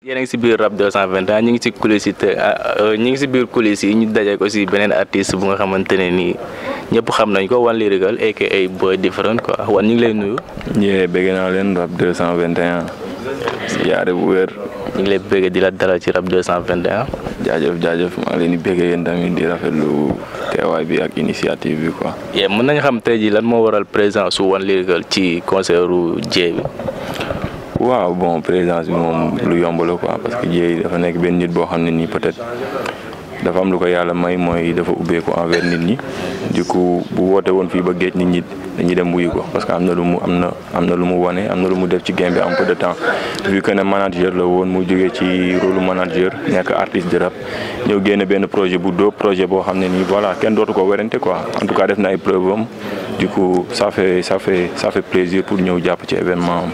yéen a ngi si biir rap 221 ñu ngi si coulisses yi te ñu ngi si biir coulisses yi ñu dajeek aussi beneen artiste bu nga xamante ne nii ñëpp xam nañ ko One Lyrical aka Boy Different quoi wan ñu ngi lay nuyu. ñee bëgg naa leen rap 221 yaare bu wér ñu ngi lay bëgg di la dalal ci rap 221. jaajëf jaajëf maa ngi leen di bëgg yéen tamit di rafetlu teewaay bi ak initiative bi quoi. yee mën nañu xam tey jii lan moo waral présence su One Lyrical ci concert u Dieye bi. waaw bon présence bi moom lu yomb la quoi parce que Dieye dafa nekk benn nit boo xam ne nii peut-être dafa am lu ko yàlla may mooy dafa ubbeeku envers nit ñi du coup bu woote woon fii ba géej nit ñi dañuy dem wuyu ko parce que am na lu mu am na am na lu mu wane am na lu mu def ci game bi en peu de temps vu que ne manager la woon mu jógee ci rôle manager nekk artiste de rap ñëw génne benn projet bu dóob projet boo xam ne nii voilà kenn dootu ko werante quoi en tout cas def na ay preuve am du coup ça fait ça fait ça fait plaisir pour ñëw jàpp ci événement am.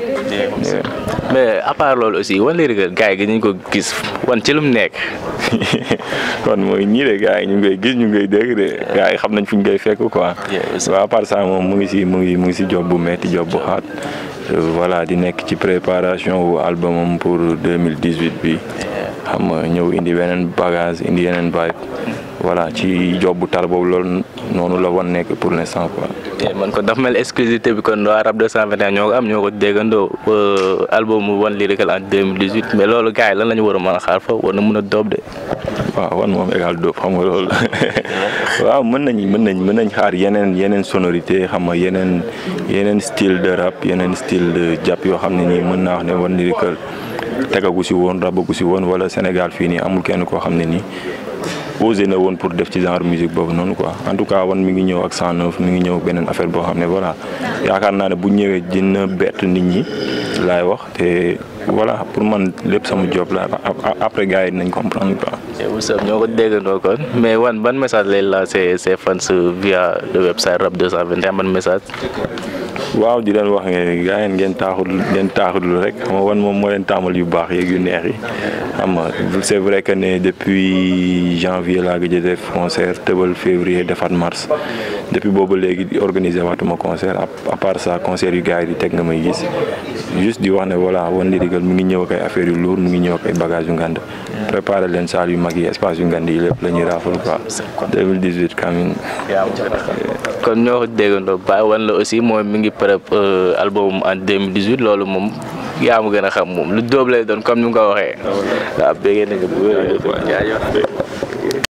mais à part loolu aussi One Lyrical gars yi dañu ko gis wan ci lu mu nekk. kon mooy ñii de gars yi ñu ngi koy gis ñu ngi koy dégg de gars yi xam nañ fu ñu koy fekk quoi. waaw à part ça moom mu ngi si mu ngi mu ngi si job bu metti job bu xaat voilà di nekk ci préparation wu albumam pour 2018 bi xam nga ñëw indi beneen bagage indi yeneen vibe voilà ci job bu tar boobu loolu noonu la wan nekk pour l'instant quoi. man kon dafa mel exclusivité bi kon waa rap 221 ñoo ko am ñoo ko déggandoo album One Lyrical en 2018 mais loolu gars yi lan la ñu war a mën a xaar fa war na mën a doob de. waaw wan moom égal dóob xam nga loolu waaw mën nañ mën nañ mën nañ xaar yeneen yeneen sonorité xam nga yeneen yeneen style de rap yeneen style de jàpp yoo xam ne nii mën naa wax ne One Lyrical tegagu si woon rabagu si woon wala Sénégal fii nii amul kenn koo xam ne nii osé na woon pour def ci genre musique boobu noonu quoi en tout cas wan mi ngi ñëw ak 109 mi ngi ñëw beneen affaire boo xam ne voilà yaakaar naa ne bu ñëwee dina bett nit ñi laay wax te voilà pour man lépp sama job la après gars yi dinañ comprendre quoi. Woussam ñoo ko déggandoo kon mais wan ban message lay lancer ses fans via le website rap 221 ban message. waaw di leen wax ne gars yi ngeen taaxul ngeen taaxul rek xam nga wan moom moo leen taamal yu baax yeeg yu neex yi xam nga c'est vrai que ne depuis janvier laa gëj a def concert tëbal février defaat mars depuis boobu léegi organiser waatuma concert à part ça concert yu gars yi di teg nga may gis juste di wax ne voilà One Lyrical mu ngi ñëw ak ay affaires yu lourd mu ngi ñëw ak ay bagages yu ngand préparer leen salle yu mag yi espace yu ngand yi lépp la ñuy raafal quoi 2018 kamin kon ñoo ko déggandoo ba wan la aussi mooy mi ngi prep album en 2018 loolu moom yaa ma gën a xam moom lu dóob lay doon comme ni nga ko waxee waaw béggee nañu bu wér